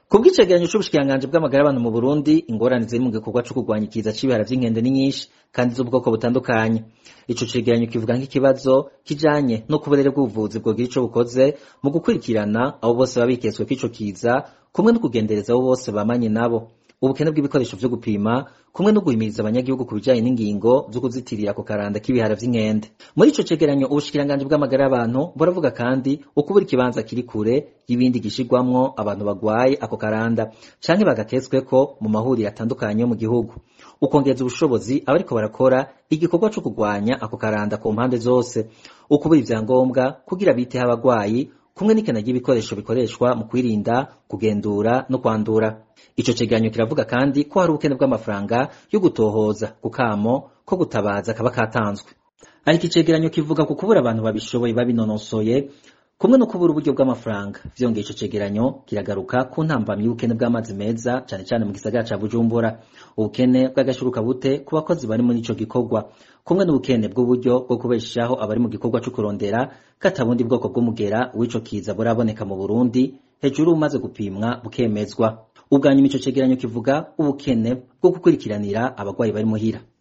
kubw'icegeranyo c'ubushikiranganji bw'amagara y'abantu mu Burundi ingorane ziri mu gikorwa co kurwanya ikiza c'ibihara vy'inkende ni nyinshi kandi z'ubwoko butandukanye ico cegeranyo kivuga nk'ikibazo kijanye no kuburere bw'ubuvuzi bwogira ico bukoze mu gukurikirana abo bose baba biketswe k'ico kiza kumwe no kugendereza abo bose bamanye nabo ubukene bw'ibikoresho vyo gupima kumwe no guhimiriza abanyagihugu ku bijanye n'ingingo zo kuzitirira ako karanda k'ibihara vy'inkende muri ico cegeranyo ubushikiranganji bw'amagara y'abantu buravuga kandi ukubura ikibanza kiri kure y'ibindi gishirwamwo abantu bagwaye ako karanda canke bagaketsweko mu mahuriro atandukanye yo mu gihugu ukongeza ubushobozi abariko barakora igikorwa co kurwanya ako karanda ku mpande zose ukubura ivyangombwa kugira biteho abagwayi kumwe n'ikena ry'ibikoresho bikoreshwa mu kwirinda kugendura no kwandura ico cegeranyo kiravuga kandi ko hari ubukene bw'amafaranga yo gutohoza ku kamo ko gutabaza kaba katanzwe ariko icegeranyo kivuga ku kubura abantu babishoboye babinonosoye kumwe no kubura uburyo bw'amafaranga vyongeye ico cegeranyo kiragaruka ku ntambamyi y'ubukene bw'amazi meza cane cane mu gisagara ca bujumbura ubukene bw'agashuruka bute ku bakozi bari muri ico gikorwa kumwe n'ubukene bw'uburyo bwo kubeshaho abari mu gikorwa co kurondera katabundi bwoko bw'umugera w'ico kiza buraboneka mu burundi hejuru umaze gupimwa bukemezwa ubwanyuma ico cegeranyo kivuga ubukene bwo gukurikiranira abagwayi bari muhira